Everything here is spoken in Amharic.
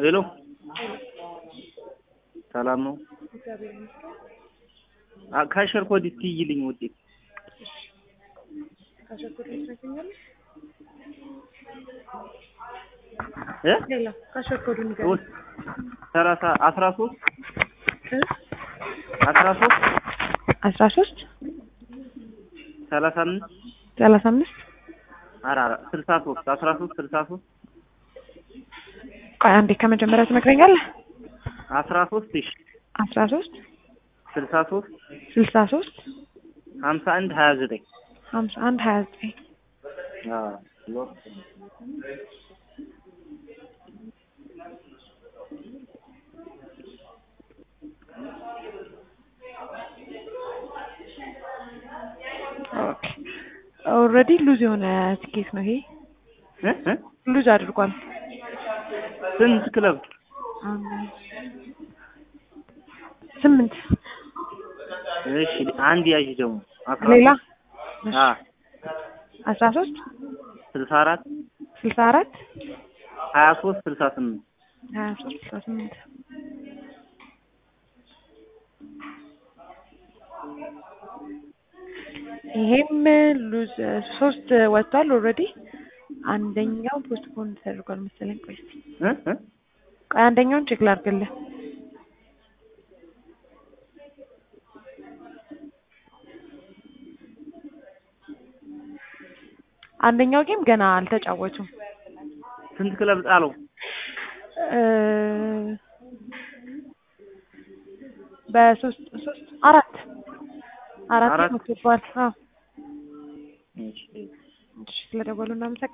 ሄሎ ሰላም ነው? እግዚአብሔር ይመስገን። አ- ካሸር ኮድ እስኪ ይልኝ ውጤት ካሸኮድ ላይ ትነግረኛለህ? እ ሌላ ካሸኮዱ ንገረኝ። ሶስት ሰላሳ አስራ ሶስት እ? አስራ ሶስት አስራ ሶስት ሰላሳ አምስት ሰላሳ አምስት ኧረ ኧረ ስልሳ ሶስት አስራ ሶስት ስልሳ ሶስት ቆይ አንዴ ከመጀመሪያ ትነግረኛለህ? አስራ ሶስት እሺ አስራ ሶስት ስልሳ ሶስት ስልሳ ሶስት ሀምሳ አንድ ሀያ ዘጠኝ ሀምሳ አንድ ሀያ ዘጠኝ አዎ ኦኬ ኦልሬዲ ሉዝ የሆነ ትኬት ነው ይሄ እ እ ሉዝ አድርጓል። ስንት ክለብ አምስት ስምንት እሺ አንድ ያዥ ደግሞ አስራ ሌላ ሶስት አ አስራ ሶስት ስልሳ አራት ስልሳ አራት ሀያ ሶስት ስልሳ ስምንት ሀያ ሶስት ስልሳ ስምንት ይሄም ሉዝ ሶስት ወጥቷል ኦልሬዲ አንደኛው ፖስትፖን ተደርጓል መሰለኝ ቆይ እስኪ እ እ ቆይ አንደኛውን ቼክ ላድርግልህ አንደኛው ጌም ገና አልተጫወቱም ስንት ክለብ ጣለው? እ በሶስት ሶስት አራት አራት አራት? ወጥቷል አዎ እሺ እሺ ስለደወሉ እናመሰግናለን